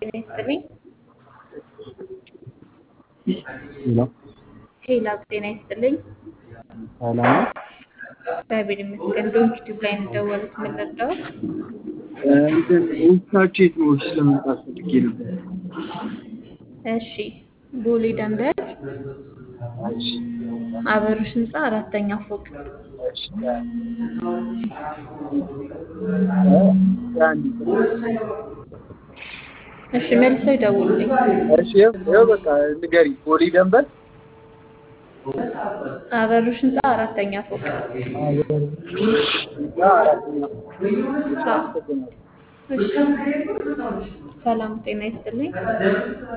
ጤና ይስጥልኝ። ሄሎ ሄላ ጤና ይስጥልኝ። ሰላም ነው? እግዚአብሔር ይመስገን። ዶንኪ ቲዩብ ላይ ነው የደወሉት። ምን ልርዳዎት? እንትን ኦፊሳችሁ የት ነው? ኦፊስ ለመምጣት ፈልጌ ነበር። እሺ፣ ቦሌ ደንበር እሺ፣ አበሮሽ ህንፃ አራተኛ ፎቅ። እሺ። አንድ እሺ፣ መልሰው ይደውሉልኝ። እሺ፣ ይኸው ይኸው በቃ ንገሪ። ቦሌ ደንበር አበሮሽ ህንፃ አራተኛ ፎቅ። እና አራተኛ አዎ። እሺ፣ ሰላም ጤና ይስጥልኝ።